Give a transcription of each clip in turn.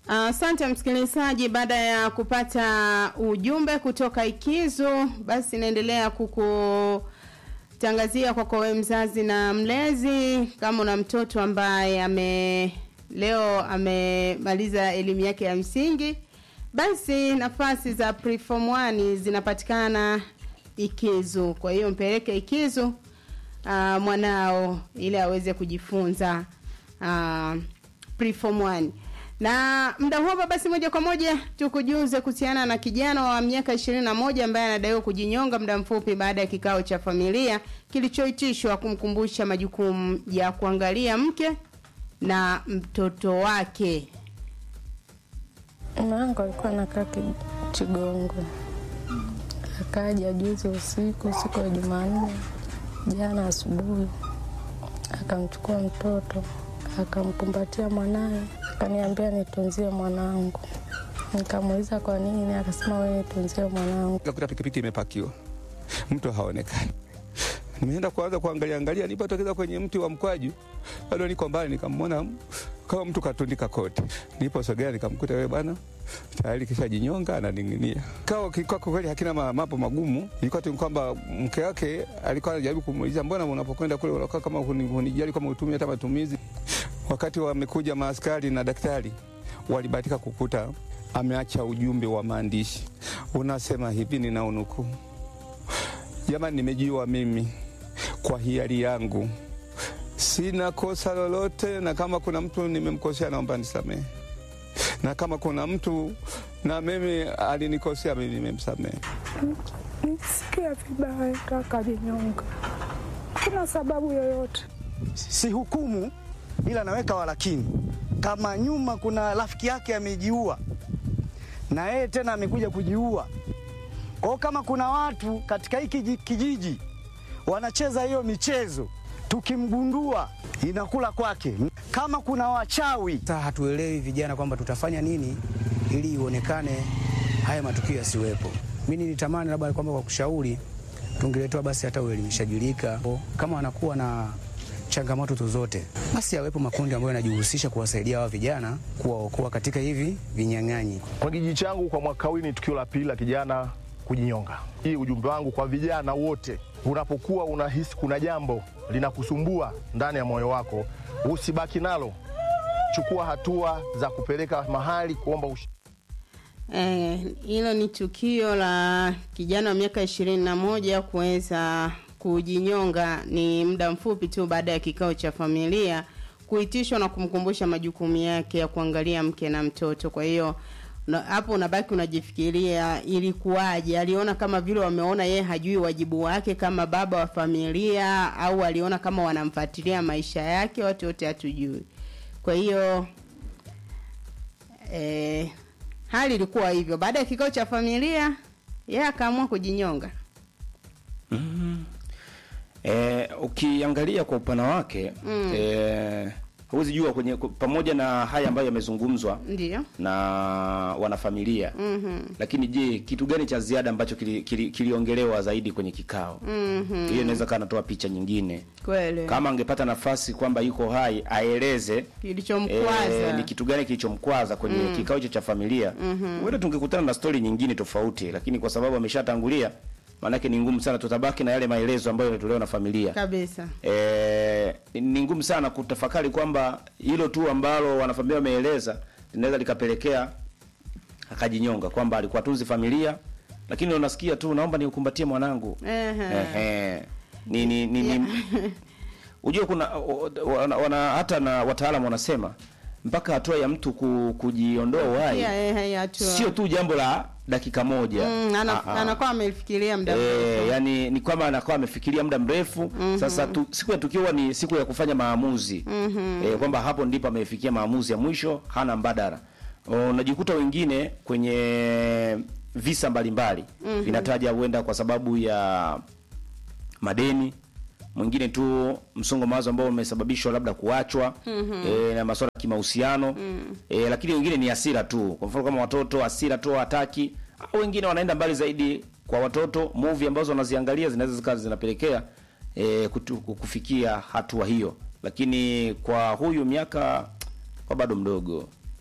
Asante uh, msikilizaji, baada ya kupata ujumbe kutoka Ikizu, basi naendelea kukutangazia kwako wewe mzazi na mlezi, kama una mtoto ambaye ame leo amemaliza elimu yake ya msingi, basi nafasi za preform 1 zinapatikana Ikizu. Kwa hiyo mpeleke Ikizu uh, mwanao ili aweze kujifunza uh, preform 1 na muda huo basi, moja kwa moja tukujuze kuhusiana na kijana wa miaka ishirini na moja ambaye anadaiwa kujinyonga muda mfupi baada ya kikao cha familia kilichoitishwa kumkumbusha majukumu ya kuangalia mke na mtoto wake. Mwanangu alikuwa anakaa Chigongwe, akaja juzi usiku, siku ya Jumanne, jana asubuhi, akamchukua mtoto akamkumbatia mwanaye akaniambia nitunzie mwanangu. Nikamuuliza kwa nini, akasema wewe nitunzie mwanangu. Kakuta pikipiki imepakiwa, mtu haonekani. Nimeenda kuanza kuangalia angalia, nilipotokeza kwenye mti wa mkwaju, bado niko mbali, nikamwona kama mtu katundika koti. Niliposogea nikamkuta wewe bwana tayari kisha jinyonga ananing'inia. Kao kilikuwa kwa kweli hakina mambo magumu, ilikuwa tu kwamba mke wake alikuwa anajaribu kumuuliza, mbona unapokwenda kule unakaa kama hunijali kama utumie hata matumizi Wakati wamekuja maaskari na daktari, walibahatika kukuta ameacha ujumbe wa maandishi unasema hivi, nina unukuu: jamani, nimejiua mimi kwa hiari yangu, sina kosa lolote, na kama kuna mtu nimemkosea, naomba nisamehe, na kama kuna mtu na mimi alinikosea, mimi nimemsamehe. Nisikia vibaya, kakajinyonga, kuna sababu yoyote, si hukumu ila naweka walakini, kama nyuma kuna rafiki yake amejiua na yeye tena amekuja kujiua. Kwa kama kuna watu katika hiki kijiji wanacheza hiyo michezo, tukimgundua inakula kwake. Kama kuna wachawi, sasa hatuelewi vijana kwamba tutafanya nini ili ionekane haya matukio yasiwepo. Mimi nilitamani labda kwamba kwa kushauri tungeletewa basi hata uelimishaji lika, kama wanakuwa na changamoto zozote basi yawepo makundi ambayo yanajihusisha kuwasaidia hawa vijana kuwaokoa katika hivi vinyang'anyi. Kwa kijiji changu, kwa mwaka huu ni tukio la pili la kijana kujinyonga. Hii ujumbe wangu kwa vijana wote, unapokuwa unahisi kuna jambo linakusumbua ndani ya moyo wako, usibaki nalo, chukua hatua za kupeleka mahali kuomba ush hilo eh, ni tukio la kijana wa miaka ishirini na moja kuweza kujinyonga ni muda mfupi tu baada ya kikao cha familia kuitishwa na kumkumbusha majukumu yake ya kuangalia mke na mtoto. Kwa hiyo hapo unabaki unajifikiria ilikuwaje? Aliona kama vile wameona yeye hajui wajibu wake kama baba wa familia, au aliona kama wanamfuatilia maisha yake? Watu wote hatujui. Kwa hiyo eh, hali ilikuwa hivyo. Baada ya kikao cha familia, yeye akaamua kujinyonga. mm. E, ukiangalia kwa upana wake mm. e, huwezi jua kwenye pamoja na haya ambayo yamezungumzwa ndio na wanafamilia mm -hmm. Lakini je, kitu gani cha ziada ambacho kiliongelewa kili, kili zaidi kwenye kikao mm -hmm. Hiyo inaweza kaa natoa picha nyingine kweli. Kama angepata nafasi kwamba yuko hai aeleze kilichomkwaza e, ni kitu gani kilichomkwaza kwenye mm. kikao hicho cha familia mm -hmm. tungekutana na stori nyingine tofauti, lakini kwa sababu ameshatangulia maanake ni ngumu sana, tutabaki na yale maelezo ambayo yanatolewa na familia kabisa. E, ni ngumu sana kutafakari kwamba hilo tu ambalo wanafamilia wameeleza linaweza likapelekea akajinyonga, kwamba alikuwa tunzi familia, lakini unasikia tu naomba niukumbatie mwanangu. Ehe. Ni ni ni, Yeah. ni ujue kuna wana, wana, hata na wataalamu wanasema mpaka hatua ya mtu ku, kujiondoa uhai Yeah, yeah, yeah, hatua. sio tu jambo la dakika moja Mm, ana- Ah, ah. anakuwa amefikiria muda Eh, mrefu. yani ni kwamba anakuwa amefikiria muda mrefu sasa tu, siku ya tukio huwa ni siku ya kufanya maamuzi eh, kwamba hapo ndipo amefikia maamuzi ya mwisho hana mbadala unajikuta wengine kwenye visa mbalimbali vinataja huenda kwa sababu ya madeni mwingine tu msongo mawazo ambao umesababishwa labda kuachwa e, na masuala ya kimahusiano e, lakini wengine ni hasira tu kwa mfano kama watoto hasira tu hawataki au wengine wanaenda mbali zaidi kwa watoto movie ambazo wanaziangalia zinaweza zikawa zinapelekea e, kutu, kufikia hatua hiyo lakini kwa huyu miaka kwa bado mdogo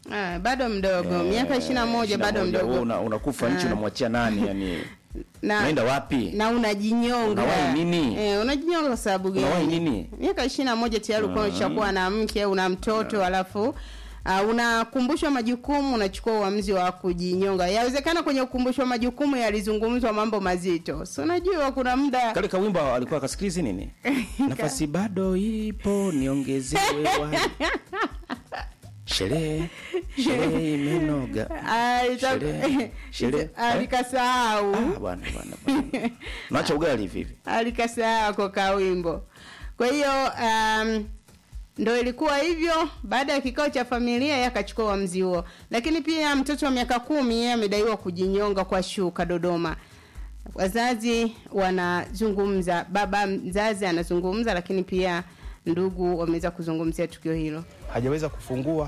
Ah, bado mdogo Eh, miaka ishirini na moja 21, bado wewe mdogo una- unakufa nchi Ah. unamwachia nani yani na, unaenda wapi na unajinyonga Unawahi nini? eh, unajinyonga kwa sababu Unawahi gani nini? miaka ishirini na moja tayari ulikuwa ushakuwa na mke una mtoto alafu uh, unakumbushwa majukumu unachukua uamuzi wa kujinyonga yawezekana kwenye ukumbushwa majukumu yalizungumzwa mambo mazito so unajua kuna muda kale kawimbo alikuwa akasikilizi nini nafasi bado ipo niongezewe wai sherehe sherehe imenoga alita- Sherehe, sherehe. alikasahau Ah, bwana bwana bwana naacha ugali hivi hivi alikasahau kwa kawimbo kwa hiyo um, ndo ilikuwa hivyo baada ya kikao cha familia yeye akachukua uamuzi huo lakini pia mtoto wa miaka kumi yeye amedaiwa kujinyonga kwa shuka dodoma wazazi wanazungumza baba mzazi anazungumza lakini pia ndugu wameweza kuzungumzia tukio hilo hajaweza kufungua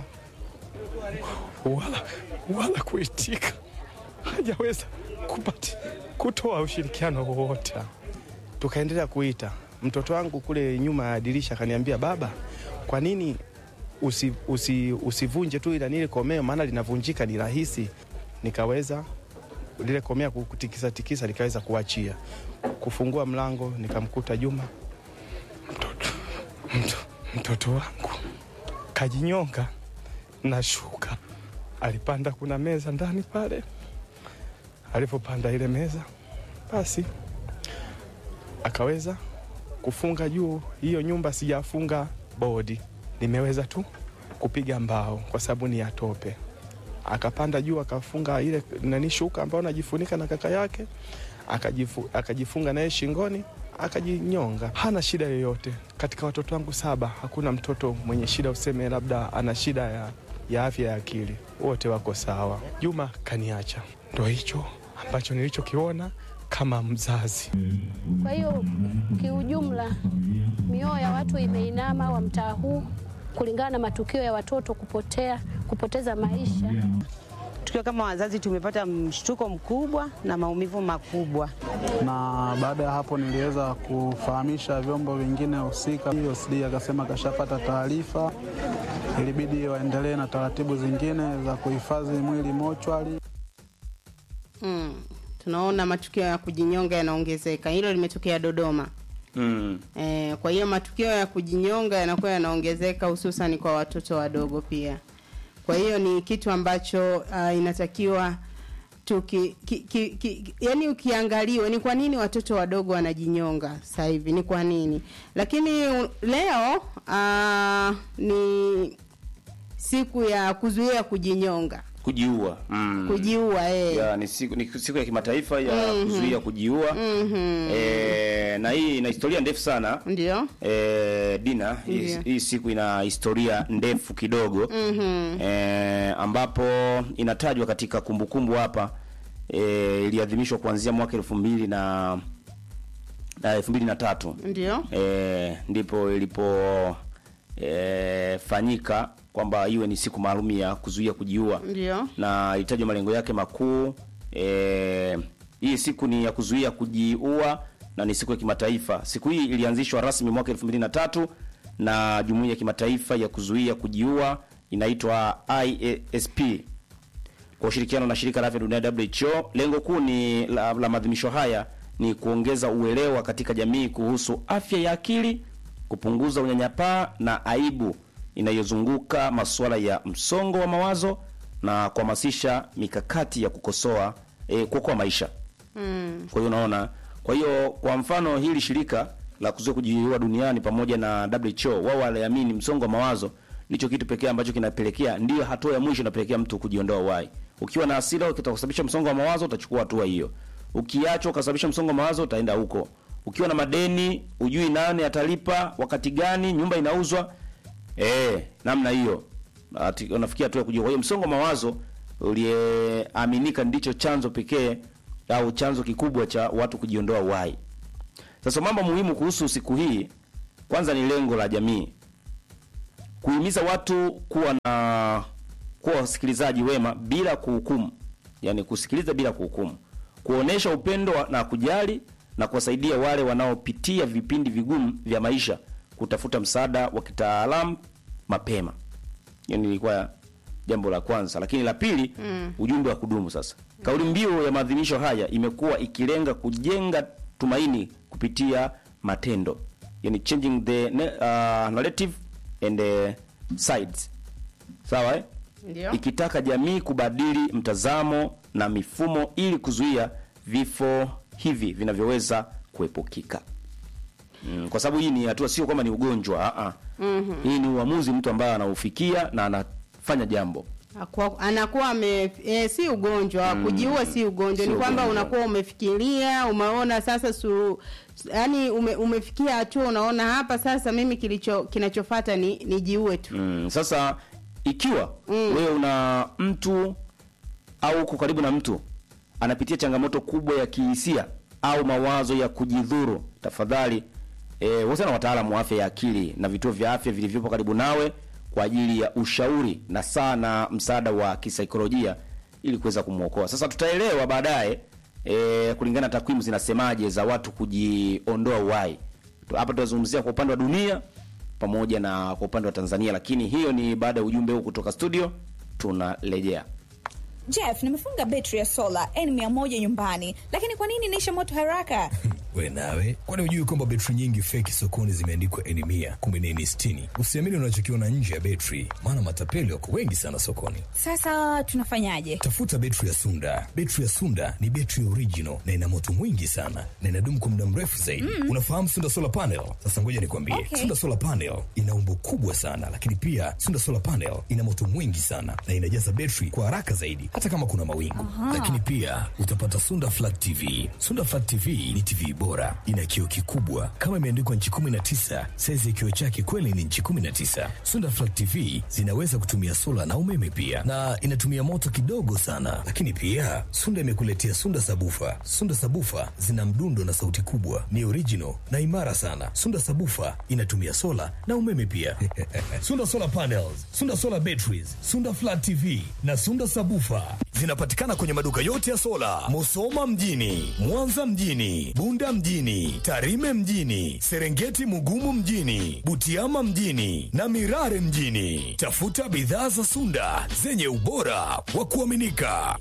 wala, wala kuitika, hajaweza kupati kutoa ushirikiano wowote. Tukaendelea kuita mtoto wangu kule nyuma ya dirisha, akaniambia baba, kwa nini usi, usi, usivunje tu ila nile komeo, maana linavunjika ni rahisi. Nikaweza lile komea kutikisa tikisa, likaweza kuachia. Kufungua mlango, nikamkuta Juma, mtoto, mtoto, mtoto wangu kajinyonga na shuka. Alipanda, kuna meza ndani pale. Alipopanda ile meza, basi akaweza kufunga juu. Hiyo nyumba sijafunga bodi, nimeweza tu kupiga mbao kwa sababu ni ya tope. Akapanda juu akafunga ile nani shuka ambayo najifunika na kaka yake, akajifu, akajifunga naye shingoni akajinyonga. Hana shida yoyote. Katika watoto wangu saba hakuna mtoto mwenye shida useme labda ana shida ya, ya afya ya akili, wote wako sawa. Juma kaniacha, ndo hicho ambacho nilichokiona kama mzazi. Kwa hiyo kiujumla, mioyo ya watu imeinama wa mtaa huu kulingana na matukio ya watoto kupotea, kupoteza maisha. Tukiwa kama wazazi tumepata mshtuko mkubwa na maumivu makubwa. na baada ya hapo niliweza kufahamisha vyombo vingine husika. OCD akasema kashapata taarifa, ilibidi waendelee na taratibu zingine za kuhifadhi mwili mochwari. mm. tunaona matukio ya kujinyonga yanaongezeka hilo limetokea dodoma mm. E, kwa hiyo matukio ya kujinyonga yanakuwa yanaongezeka hususan kwa watoto wadogo pia. Kwa hiyo ni kitu ambacho uh, inatakiwa tuki, ki, ki, ki, yani ukiangaliwa ni kwa nini watoto wadogo wanajinyonga sasa hivi, ni kwa nini? Lakini u- leo uh, ni siku ya kuzuia kujinyonga, kujiua mm. kujiua eh. ya, ni, siku, ni siku ya kimataifa ya kuzuia kujiua Mhm. e, na hii ina historia ndefu sana Ndio. e, Dina hii, Ndiyo. hii siku ina historia ndefu kidogo Mhm. e, ambapo inatajwa katika kumbukumbu hapa e, iliadhimishwa kuanzia mwaka elfu mbili na na elfu mbili na tatu Ndio. e, ndipo ilipo e, fanyika kwamba iwe ni siku maalum ya kuzuia kujiua Ndio. na ilitajwa malengo yake makuu e, hii siku ni ya kuzuia kujiua na ni siku ya kimataifa siku hii ilianzishwa rasmi mwaka 2003 na jumuiya ya kimataifa ya kuzuia kujiua inaitwa IASP kwa ushirikiano na shirika la afya duniani WHO. Lengo kuu ni la, la maadhimisho haya ni kuongeza uelewa katika jamii kuhusu afya ya akili, kupunguza unyanyapaa na aibu inayozunguka masuala ya msongo wa mawazo na kuhamasisha mikakati ya kukosoa eh, kuokoa maisha. Mm. Kwa hiyo unaona, kwa hiyo kwa mfano hili shirika la kuzuia kujiua duniani pamoja na WHO wao waliamini msongo wa mawazo ndicho kitu pekee ambacho kinapelekea, ndiyo hatua ya mwisho inapelekea mtu kujiondoa uhai. Ukiwa na hasira utakusababisha msongo wa mawazo, utachukua hatua hiyo. Ukiachwa ukasababisha msongo wa mawazo, utaenda huko. Ukiwa na madeni, ujui nani atalipa, wakati gani, nyumba inauzwa, eh, namna hiyo Ati- unafikia hatua ya kujua. Kwa hiyo msongo wa mawazo uliyeaminika ndicho chanzo pekee au chanzo kikubwa cha watu kujiondoa uhai. Sasa mambo muhimu kuhusu siku hii, kwanza ni lengo la jamii kuhimiza watu kuwa na kuwa wasikilizaji wema bila kuhukumu, yani kusikiliza bila kuhukumu, kuonesha upendo wa- na kujali na kuwasaidia wale wanaopitia vipindi vigumu vya maisha kutafuta msaada wa kitaalamu mapema. Hiyo nilikuwa jambo la kwanza lakini la pili Mm. ujumbe wa kudumu sasa kauli mbiu ya maadhimisho haya imekuwa ikilenga kujenga tumaini kupitia matendo yani changing the ne- uh, narrative and the sides sawa eh? Ndio. ikitaka jamii kubadili mtazamo na mifumo ili kuzuia vifo hivi vinavyoweza kuepukika mm, kwa sababu hii ni hatua sio kwamba ni ugonjwa a Mhm. hii ni uamuzi mtu ambaye anaufikia na anafanya jambo Akua- anakuwa ame e, si ugonjwa Mm. kujiua si ugonjwa Si ni kwamba ugonjwa. unakuwa umefikiria umeona sasa su, yani ume, umefikia hatua unaona hapa sasa mimi kilicho kinachofata ni nijiue tu mm, sasa ikiwa Mm. wewe una mtu au uko karibu na mtu anapitia changamoto kubwa ya kihisia au mawazo ya kujidhuru tafadhali e, wote na wataalamu wa afya ya akili na vituo vya afya vilivyopo karibu nawe kwa ajili ya ushauri na saa na msaada wa kisaikolojia ili kuweza kumwokoa sasa tutaelewa baadaye e, kulingana na takwimu zinasemaje za watu kujiondoa uhai hapa tunazungumzia kwa upande wa dunia pamoja na kwa upande wa tanzania lakini hiyo ni baada ya ujumbe huu kutoka studio tunarejea Jeff, nimefunga betri ya sola N100 nyumbani, lakini kwa nini inaisha moto haraka? we nawe kwani hujui kwamba betri nyingi feki sokoni zimeandikwa eni mia kumi na eni sitini usiamini unachokiona nje ya betri maana matapeli wako wengi sana sokoni Sasa tunafanyaje? tafuta betri ya sunda betri ya sunda ni betri original na ina moto mwingi sana na inadumu kwa muda mrefu zaidi Mm. unafahamu sunda solar panel sasa ngoja nikwambie Okay. sunda solar panel ina umbo kubwa sana lakini pia sunda solar panel ina moto mwingi sana na inajaza betri kwa haraka zaidi hata kama kuna mawingu Aha. lakini pia utapata sunda flat tv sunda flat tv ni tv bora ina kioo kikubwa kama imeandikwa nchi 19 saizi ya kioo chake kweli ni nchi 19 sunda flat tv zinaweza kutumia sola na umeme pia na inatumia moto kidogo sana lakini pia sunda imekuletea sunda sabufa sunda sabufa zina mdundo na sauti kubwa ni original na imara sana sunda sabufa inatumia sola na umeme pia sunda solar panels sunda solar batteries sunda flat tv na sunda sabufa zinapatikana kwenye maduka yote ya sola musoma mjini mwanza mjini bunda mjini tarime mjini serengeti mugumu mjini butiama mjini na mirare mjini tafuta bidhaa za sunda zenye ubora wa kuaminika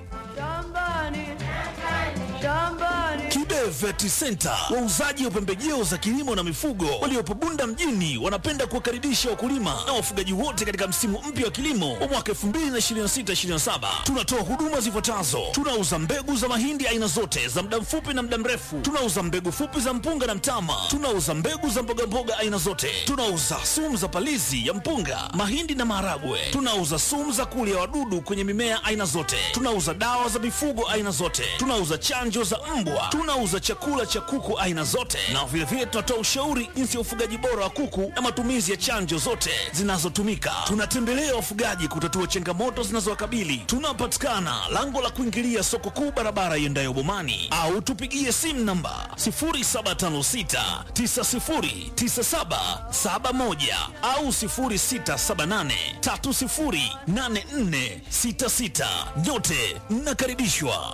Kibe Vet Center, wauzaji wa pembejeo za kilimo na mifugo waliopo Bunda mjini, wanapenda kuwakaribisha wakulima na wafugaji wote katika msimu mpya wa kilimo wa mwaka 2026/2027. Tunatoa huduma zifuatazo: tunauza mbegu za mahindi aina zote za muda mfupi na muda mrefu, tunauza mbegu fupi za mpunga na mtama, tunauza mbegu za mbogamboga aina zote, tunauza sumu za palizi ya mpunga, mahindi na maharagwe, tunauza sumu za kulia wadudu kwenye mimea aina zote, tunauza dawa za mifugo aina zote, tunauza chanjo za mbwa, tunauza chakula cha kuku aina zote, na vilevile tunatoa ushauri jinsi ya ufugaji bora wa kuku na matumizi ya chanjo zote zinazotumika. Tunatembelea wafugaji kutatua changamoto zinazowakabili. Tunapatikana lango la kuingilia soko kuu, barabara iendayo Bomani, au tupigie simu namba 0756 909771 au 0678 308466. Nyote mnakaribishwa.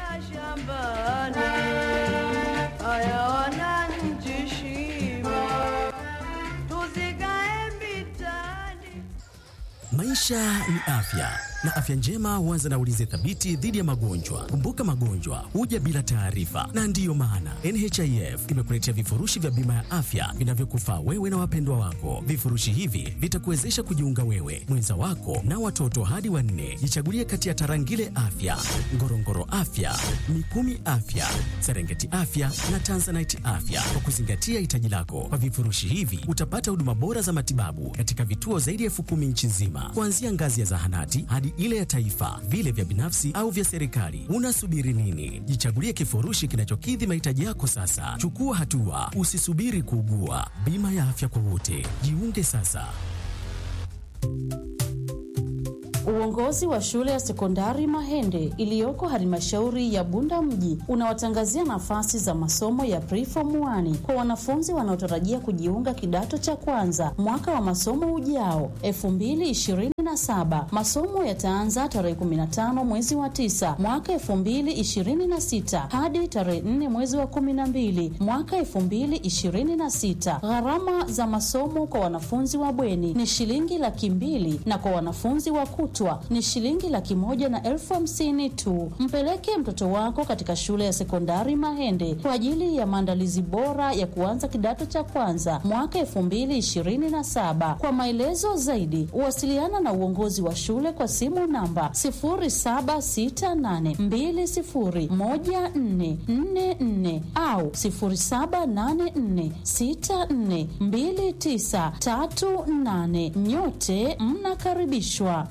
Maisha ni afya na afya njema huanza na ulinzi thabiti dhidi ya magonjwa. Kumbuka, magonjwa huja bila taarifa, na ndiyo maana NHIF imekuletea vifurushi vya bima ya afya vinavyokufaa wewe na wapendwa wako. Vifurushi hivi vitakuwezesha kujiunga wewe, mwenza wako na watoto hadi wanne. Jichagulie kati ya Tarangire Afya, Ngorongoro Afya, Mikumi Afya, Serengeti Afya na Tanzanite Afya kwa kuzingatia hitaji lako. Kwa vifurushi hivi utapata huduma bora za matibabu katika vituo zaidi ya elfu kumi nchi nzima, kuanzia ngazi ya zahanati hadi ile ya taifa, vile vya binafsi au vya serikali. Unasubiri nini? Jichagulie kifurushi kinachokidhi mahitaji yako sasa. Chukua hatua, usisubiri kuugua. Bima ya afya kwa wote, jiunge sasa. Uongozi wa shule ya sekondari Mahende iliyoko halmashauri ya Bunda mji unawatangazia nafasi za masomo ya preform 1 kwa wanafunzi wanaotarajia kujiunga kidato cha kwanza mwaka wa masomo ujao 2026 2027. Masomo yataanza tarehe 15 mwezi wa 9 mwaka 2026 hadi tarehe 4 mwezi wa 12 mwaka 2026. Gharama za masomo kwa wanafunzi wa bweni ni shilingi laki mbili na kwa wanafunzi wa kutwa ni shilingi laki moja na elfu hamsini tu. Mpeleke mtoto wako katika shule ya sekondari Mahende kwa ajili ya maandalizi bora ya kuanza kidato cha kwanza mwaka 2027. Kwa maelezo zaidi, wasiliana na uongozi wa shule kwa simu namba 0768201444 au 0784642938. Nyote mnakaribishwa.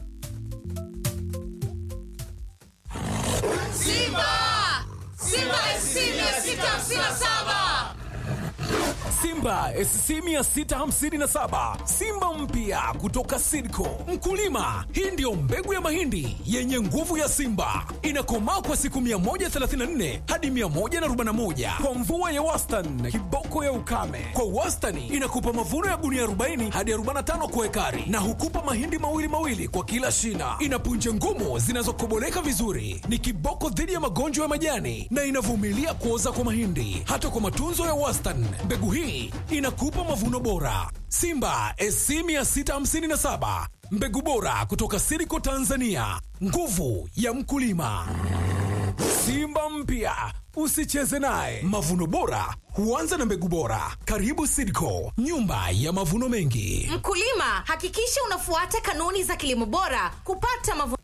Simba! Simba SC 657! Simba SC 657 Simba mpya kutoka Sidco. Mkulima, hii ndiyo mbegu ya mahindi yenye nguvu ya Simba, inakomaa kwa siku 134 hadi 141 kwa mvua ya wastani, kiboko ya ukame. Kwa wastani inakupa mavuno ya gunia 40 hadi 45 kwa ekari, na hukupa mahindi mawili mawili kwa kila shina. Ina punje ngumu zinazokoboleka vizuri, ni kiboko dhidi ya magonjwa ya majani na inavumilia kuoza kwa mahindi. Hata kwa matunzo ya wastani, mbegu hii inakupa mavuno bora. Simba SC 657 mbegu bora kutoka Siriko Tanzania, nguvu ya mkulima. Simba mpya usicheze naye. Mavuno bora huanza na mbegu bora. Karibu Sidco, nyumba ya mavuno mengi. Mkulima, hakikisha unafuata kanuni za kilimo bora kupata mavuno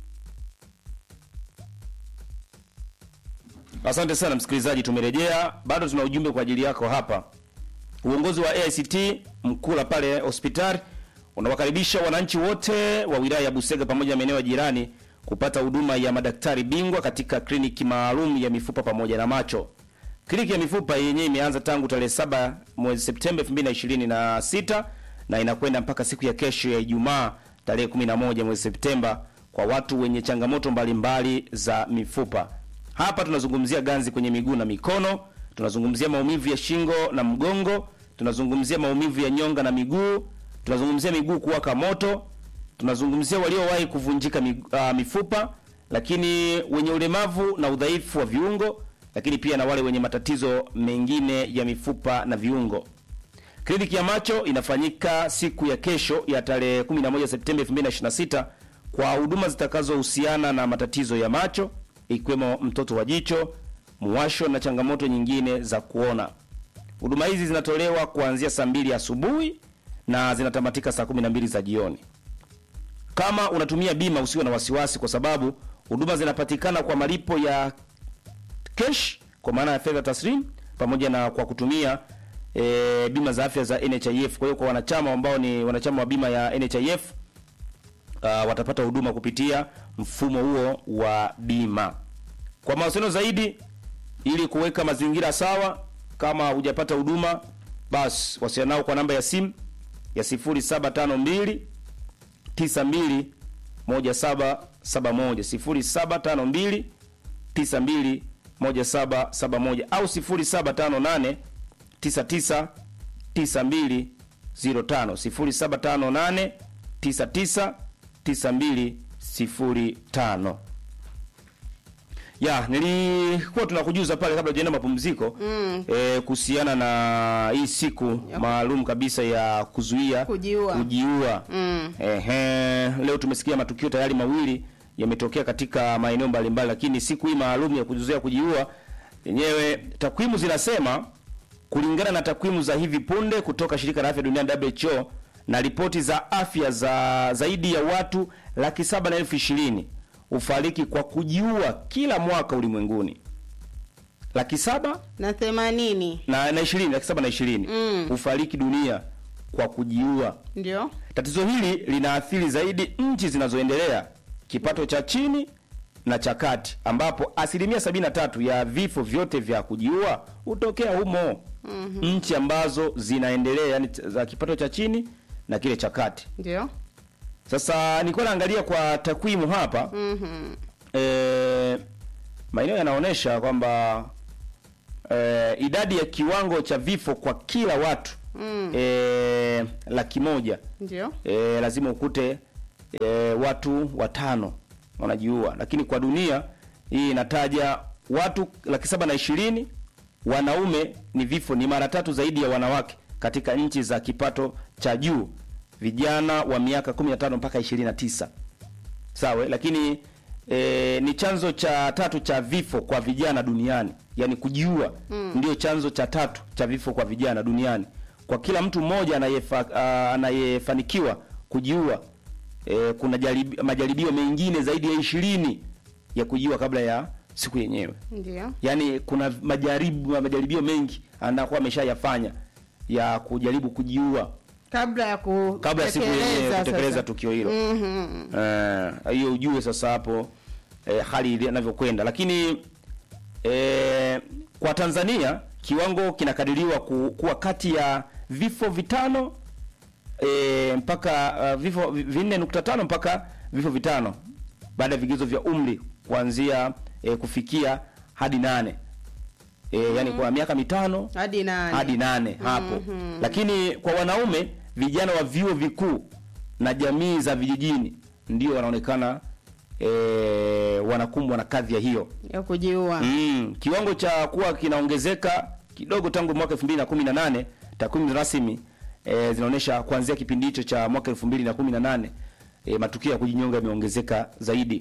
Asante sana msikilizaji, tumerejea. Bado tuna ujumbe kwa ajili yako hapa. Uongozi wa AICT Mkula pale hospitali unawakaribisha wananchi wote wa wilaya ya Busega pamoja na maeneo ya jirani kupata huduma ya madaktari bingwa katika kliniki maalum ya mifupa pamoja na macho. Kliniki ya mifupa yenyewe imeanza tangu tarehe saba mwezi Septemba 2026 na inakwenda mpaka siku ya kesho ya Ijumaa tarehe 11 mwezi Septemba kwa watu wenye changamoto mbalimbali za mifupa. Hapa tunazungumzia ganzi kwenye miguu na mikono, tunazungumzia maumivu ya shingo na mgongo, tunazungumzia maumivu ya nyonga na miguu, tunazungumzia miguu kuwaka moto, tunazungumzia waliowahi kuvunjika mi- ah, mifupa, lakini wenye ulemavu na udhaifu wa viungo, lakini pia na wale wenye matatizo mengine ya mifupa na viungo. Kliniki ya macho inafanyika siku ya kesho ya tarehe 11 Septemba 2026 kwa huduma zitakazohusiana na matatizo ya macho ikiwemo mtoto wa jicho, muwasho na changamoto nyingine za kuona. Huduma hizi zinatolewa kuanzia saa mbili asubuhi na zinatamatika saa 12 za jioni. Kama unatumia bima usiwe na wasiwasi, kwa sababu huduma zinapatikana kwa malipo ya cash, kwa maana ya fedha taslim, pamoja na kwa kutumia e, bima za afya za NHIF. Kwa hiyo kwa wanachama ambao ni wanachama wa bima ya NHIF uh, watapata huduma kupitia mfumo huo wa bima. Kwa mawasiliano zaidi, ili kuweka mazingira sawa, kama hujapata huduma, basi wasiliana nao kwa namba ya simu ya 0752 92 1771 0752 92 1771 au 0758 99 92 05 0758 99 9205. Ya, nilikuwa tunakujuza pale kabla tujaenda mapumziko Mm. eh, kuhusiana na hii siku maalum kabisa ya kuzuia Kujiua. kujiua. Mm. Ehe, leo tumesikia matukio tayari mawili yametokea katika maeneo mbalimbali, lakini siku hii maalum ya kuzuia kujiua yenyewe, takwimu zinasema kulingana na takwimu za hivi punde kutoka shirika la afya duniani WHO na ripoti za afya za zaidi ya watu laki saba na elfu ishirini hufariki kwa kujiua kila mwaka ulimwenguni. Laki saba na themanini na na ishirini, laki saba na ishirini Mm. hufariki dunia kwa kujiua. ndio Tatizo hili linaathiri zaidi nchi zinazoendelea, kipato cha chini na cha kati, ambapo asilimia 73 ya vifo vyote vya kujiua hutokea humo. Mhm. Nchi ambazo zinaendelea, yani za kipato cha chini na kile cha kati. ndio Sasa nilikuwa naangalia kwa takwimu hapa Mhm. e, maeneo yanaonyesha kwamba e, idadi ya kiwango cha vifo kwa kila watu Mm. e, laki moja ndio e, lazima ukute e, watu watano wanajiua, lakini kwa dunia hii inataja watu laki saba na ishirini. Wanaume ni vifo ni mara tatu zaidi ya wanawake katika nchi za kipato cha juu, vijana wa miaka 15 mpaka 29 sawa, lakini e, ni chanzo cha tatu cha vifo kwa vijana duniani, yani kujiua Mm. ndio chanzo cha tatu cha vifo kwa vijana duniani. Kwa kila mtu mmoja anayefa, ah, anayefanikiwa kujiua e, kuna jaribi, majaribio mengine zaidi ya ishirini ya kujiua kabla ya siku yenyewe. Ndio. Yaani kuna majaribu majaribio mengi anakuwa ameshayafanya ya kujaribu kujiua Kabla ya ku kabla ya siku yenyewe tekeleza kutekeleza sasa. tukio hilo. Mhm. Eh, hiyo ujue sasa hapo eh, hali ile inavyokwenda, lakini eh, kwa Tanzania kiwango kinakadiriwa ku, kuwa kati ya vifo vitano eh, mpaka uh, vifo vi- vinne nukta tano mpaka vifo vitano baada ya vigezo vya umri kuanzia eh, kufikia hadi nane eh, yani kwa miaka mitano Hadi nane. hadi nane hapo Mhm. lakini kwa wanaume vijana wa vyuo vikuu na jamii za vijijini ndio wanaonekana e, wanakumbwa na kadhi ya hiyo ya kujiua. mm, kiwango cha kuwa kinaongezeka kidogo tangu mwaka 2018 takwimu rasmi e, zinaonyesha kuanzia kipindi hicho cha mwaka 2018 e, matukio ya kujinyonga yameongezeka zaidi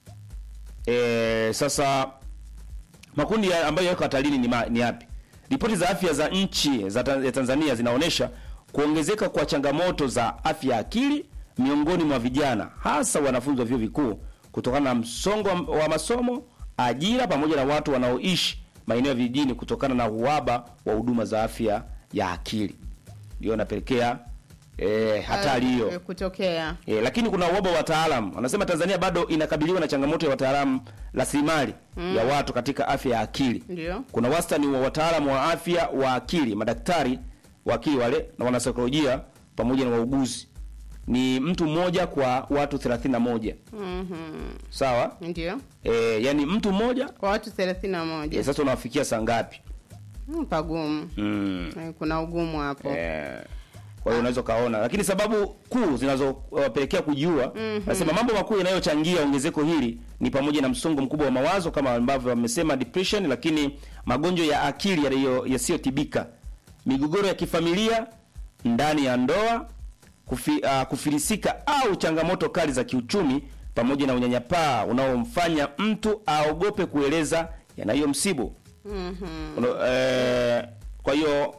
e, sasa makundi ya ambayo yako hatarini ni, ma, ni yapi? Ripoti za afya za nchi za ta- ya Tanzania zinaonyesha kuongezeka kwa changamoto za afya ya akili miongoni mwa vijana, hasa wanafunzi wa vyuo vikuu kutokana na msongo wa- wa masomo, ajira, pamoja na watu wanaoishi maeneo ya vijijini kutokana na uhaba wa huduma za afya ya akili, ndio inapelekea eh, hatari hiyo. Eh, kutokea. E, lakini kuna uhaba wa wataalamu. Wanasema Tanzania bado inakabiliwa na changamoto ya wataalamu rasilimali Mm. ya watu katika afya ya akili. Ndio. Kuna wastani wa wataalamu wa afya wa akili, madaktari wa akili wale na wanasaikolojia pamoja na wauguzi ni mtu mmoja kwa watu 31. Mhm. Sawa? Ndio. E, yani mtu mmoja Kwa watu 31. e, sasa unawafikia saa ngapi? Mm, pagumu. Mm. Eh, Kuna ugumu hapo. Eh, kwa hiyo unaweza ukaona, lakini sababu kuu zinazowapelekea kujiua Mhm. nasema mambo makuu yanayochangia ongezeko hili ni pamoja na msongo mkubwa wa mawazo kama ambavyo wamesema depression, lakini magonjwa ya akili yaliyo- yasiyotibika, migogoro ya kifamilia ndani ya ndoa, kufi, uh, kufilisika au changamoto kali za kiuchumi, pamoja na unyanyapaa unaomfanya mtu aogope kueleza yanayomsibu. Mhm. Uno- eh, kwa hiyo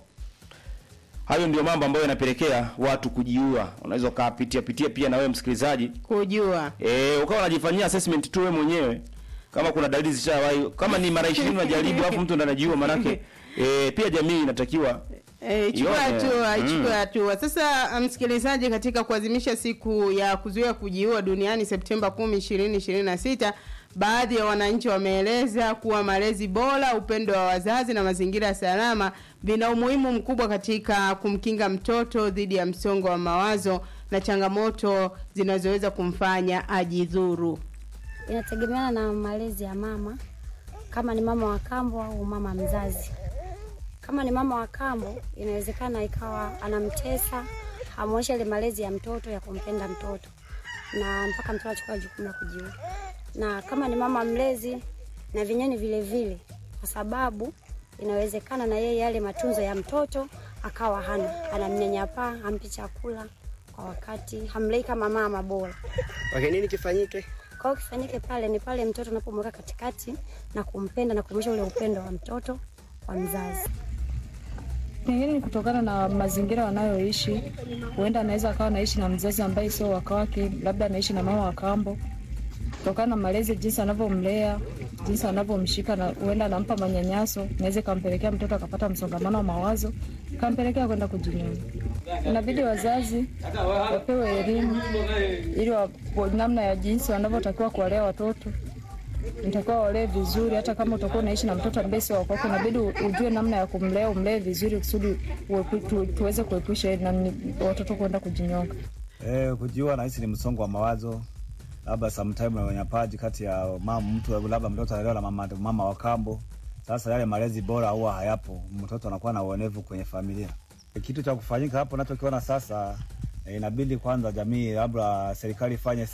hayo ndio mambo ambayo yanapelekea watu kujiua. Unaweza ukapitia pitia pia na wewe msikilizaji, Kujua. eh, ukawa unajifanyia assessment tu wewe mwenyewe kama kuna dalili zishawahi, kama ni mara 20 unajaribu alafu mtu ndo anajiua, manake eh, pia jamii inatakiwa Eh, chukua Ione. hatua, Mm. chukua hatua. Sasa msikilizaji, katika kuadhimisha siku ya kuzuia kujiua duniani Septemba 10, 2026, baadhi ya wananchi wameeleza kuwa malezi bora, upendo wa wazazi na mazingira salama vina umuhimu mkubwa katika kumkinga mtoto dhidi ya msongo wa mawazo na changamoto zinazoweza kumfanya ajidhuru. Inategemeana na malezi ya mama, kama ni mama wa kambo au mama mzazi. Kama ni mama wa kambo, inawezekana ikawa anamtesa, hamwonyesha ile malezi ya mtoto ya kumpenda mtoto, na mpaka mtoto achukua jukumu la kujiua. Na kama ni mama mlezi, na vinyeni vile vile, kwa sababu inawezekana na yeye yale matunzo ya mtoto akawa hana, anamnyanyapaa, hampi chakula kwa wakati, hamlei kama mama bora. Okay, nini kifanyike? Kwa hiyo kifanyike pale ni pale mtoto unapomweka katikati na kumpenda na kuonyesha ule upendo wa mtoto kwa mzazi. Pengine ni kutokana na mazingira wanayoishi. Huenda anaweza akawa anaishi na mzazi ambaye sio waka wake, labda anaishi na mama wa kambo. Kutokana na malezi, jinsi anavyomlea, jinsi anavyomshika, na huenda anampa manyanyaso, naweza ikampelekea mtoto akapata msongamano wa mawazo, kampelekea kwenda kujinyonga. Inabidi wazazi wapewe elimu ili wa, wa- namna ya jinsi wanavyotakiwa kuwalea watoto nitakiwa walee vizuri. Hata kama utakuwa unaishi na mtoto ambaye sio wako, inabidi u- ujue namna ya kumlea, umlee vizuri kusudi uepu- tu, tuweze kuepusha na ni- watoto kwenda kujinyonga. Eh, kujiua nahisi ni msongo wa mawazo, labda sometime na unyanyapaji kati ya mama mtu, labda mtoto analelewa na mama, mama wa kambo. Sasa yale malezi bora huwa hayapo, mtoto anakuwa na uonevu kwenye familia. Kitu cha kufanyika hapo nachokiona sasa E, inabidi kwanza jamii labda serikali ifanye